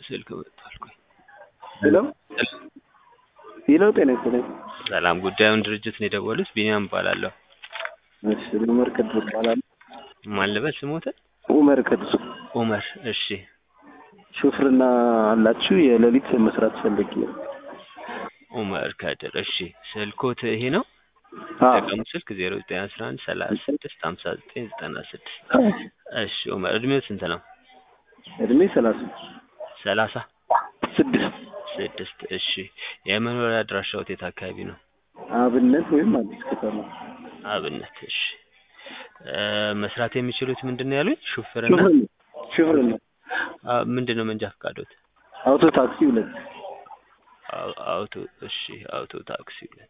ስልክ መጥቷል። ቆይ ሄሎ ሄሎ፣ ጤና ይስጥልኝ። ሰላም፣ ጉዳዩን ድርጅት ነው የደወሉት? ቢኒያም እባላለሁ። እሺ፣ ኡመር ከድር እባላለሁ። ማን ልበል ስሞትን? ኡመር ከድር። ኡመር። እሺ፣ ሹፍርና አላችሁ? የሌሊት መስራት ፈልጌ ነው። ኡመር ከድር። እሺ፣ ስልኮት ይሄ ነው? አዎ፣ ጠቀሙ ስልክ ዜሮ ዘጠኝ አስራ አንድ ሰላሳ ስድስት ሀምሳ ዘጠኝ ዘጠና ስድስት እሺ፣ ኡመር እድሜው ስንት ነው? እድሜ ሰላሳ ሰላሳ ስድስት ስድስት እሺ፣ የመኖሪያ አድራሻዎት የት አካባቢ ነው? አብነት ወይም አዲስ ከተማ። አብነት። እሺ፣ እ መስራት የሚችሉት ምንድን ነው ያሉኝ? ሹፍርና። ሹፍርና ሹፍርና አ ምንድን ነው መንጃ ፈቃዶት? አውቶ ታክሲ ሁለት አው- አውቶ እሺ፣ አውቶ ታክሲ ሁለት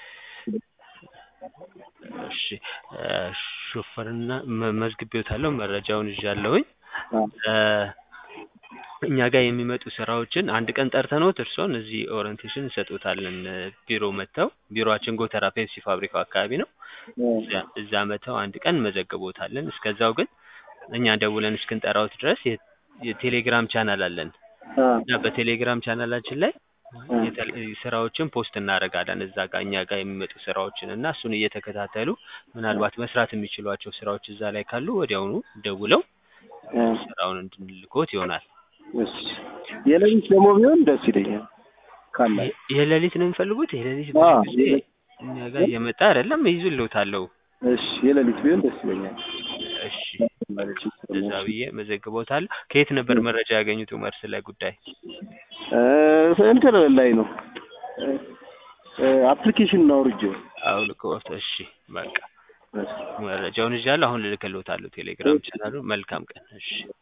እሺ፣ እ ሹፍርና መ- መዝግቤዎታለሁ፣ መረጃውን ይዣለሁኝ። አዎ። እ እኛ ጋር የሚመጡ ስራዎችን አንድ ቀን ጠርተንዎት እርስዎን እዚህ ኦሪንቴሽን እንሰጥዎታለን። እ ቢሮ መጥተው ቢሮአችን ጎተራ ፔፕሲ ፋብሪካው አካባቢ ነው። እዛ- እዛ መጥተው አንድ ቀን እንመዘግቦታለን። እስከዛው ግን እኛ ደውለን እስክንጠራዎት ድረስ የ- የቴሌግራም ቻናል አለን አዎ። እና በቴሌግራም ቻናላችን ላይ የተለ- ስራዎችን ፖስት እናደርጋለን እዛ ጋር እኛ ጋር የሚመጡ ስራዎችን እና እሱን እየተከታተሉ ምናልባት መስራት የሚችሏቸው ስራዎች እዛ ላይ ካሉ ወዲያውኑ ደውለው አዎ። ስራውን እንድንልኮት ይሆናል። እሺ፣ የሌሊት ደግሞ ቢሆን ደስ ይለኛል ካለ የ- የሌሊት ነው የሚፈልጉት? የሌሊት አዎ፣ ብዙ ጊዜ እኛ ጋር እየመጣ አይደለም፣ ይዙልዎታለሁ። እሺ፣ የሌሊት ቢሆን ደስ ይለኛል። እሺ እዛ ብዬ መዘግቦታለሁ። ከየት ነበር መረጃ ያገኙት ኡመር ስለ ጉዳይ? እ እንትን ላይ ነው አፕሊኬሽን ነው አውርጄው። አውልቆት። እሺ በቃ እሺ። መረጃውን ይዣለሁ። አሁን ልልክልዎታለሁ ቴሌግራም ቻናሉ። መልካም ቀን። እሺ